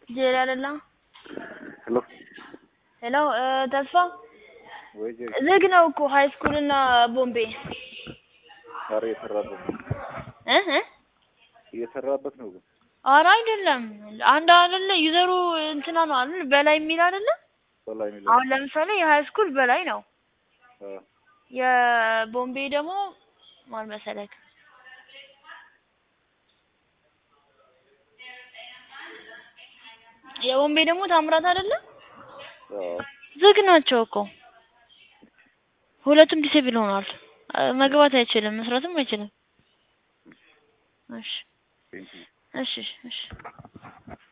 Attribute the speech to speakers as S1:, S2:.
S1: ጄሪ አይደለም?
S2: ሄሎ
S1: ሄሎ ተስፋ
S2: ወይ ጄሪ፣
S1: ዝግ ነው እኮ ሀይ ስኩል እና ቦምቤ
S2: ኧረ እየሰራበት ነው
S1: እ እ
S2: እየሰራበት ነው ግን
S1: ኧረ አይደለም አንድ አይደለ ዩዘሩ እንትና ነው አይደል በላይ የሚል አይደለ
S2: በላይ የሚለው
S1: አሁን ለምሳሌ የሀይ ስኩል በላይ ነው
S2: አ
S1: የቦምቤ ደግሞ ማን መሰለክ የቦምቤ ደግሞ ታምራት አይደለ
S2: አ
S1: ዝግ ናቸው እኮ ሁለቱም ዲሴብል ሆኗል መግባት አይችልም መስራትም አይችልም እሺ
S2: ቴንኪው
S1: እሺ እሺ